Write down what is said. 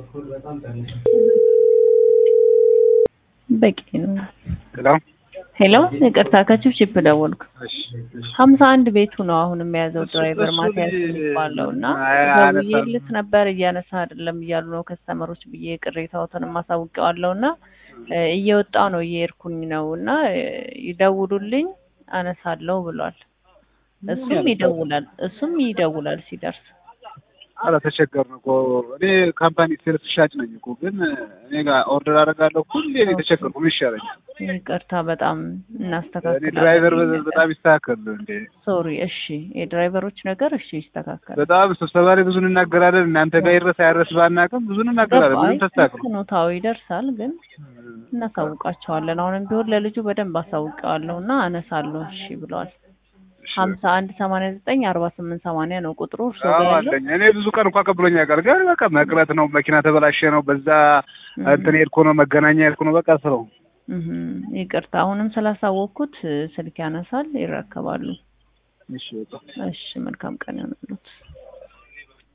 በቂ ነው። ሄሎ ሄሎ ይቅርታ ከችፕችፕ ደወልኩ። እሺ እሺ ሀምሳ አንድ ቤቱ ነው አሁን የያዘው እሱ- ድራይቨር እሱ ማቲያስ ልጅ የሚባለው እና አይ- አያነሳም። ደውዬለት ነበር እያነሳ አይደለም እያሉ ነው ከስተመሮች ብዬ ቅሬታዎትን ማሳውቀዋለሁ እና እ እየወጣ ነው እየሄድኩኝ ነው እና እ ይደውሉልኝ አነሳለሁ ብሏል። እሱም ይደውላል እሱም ይደውላል ሲደርስ ኧረ ተቸገርን እኮ እኔ ካምፓኒ ሴልስ ሻጭ ነኝ እኮ ግን እኔ ጋር ኦርደር አደርጋለሁ ሁሌ እኔ ተቸገርኩ ምን ይሻለኛል ይቅርታ በጣም እኔ እናስተካክላለን። ድራይቨር በ- በጣም ይስተካከል እንዴ ሶሪ እሺ የድራይቨሮች ነገር እሺ ይስተካከል በጣም ስብሰባ ላይ ብዙ እንናገራለን እናንተ ጋር ይድረስ አይድረስ ባናውቅም ብዙ እንናገራለን ምንም ተስተካክሉ ፍኖታዊ ይደርሳል ግን እናሳውቃቸዋለን አሁንም ቢሆን ለልጁ በደንብ አሳውቀዋለሁ እና አነሳለሁ እሺ ብለዋል ሀምሳ አንድ ሰማንያ ዘጠኝ አርባ ስምንት ሰማንያ ነው ቁጥሩ እርሶ አዎ ጋር ያለው አለኝ እኔ ብዙ ቀን እንኳ ቀብሎኝ ያውቃል ግን በቃ መቅረት ነው መኪና ተበላሸ ነው በዛ እንትን ሄድኩ ነው መገናኛ ሄድኩ ነው በቃ ስለው እህ ይቅርታ አሁንም ስላሳወቅኩት ስልክ ያነሳል ይረከባሉ እሺ በቃ እሺ መልካም ቀን ይሆንልዎት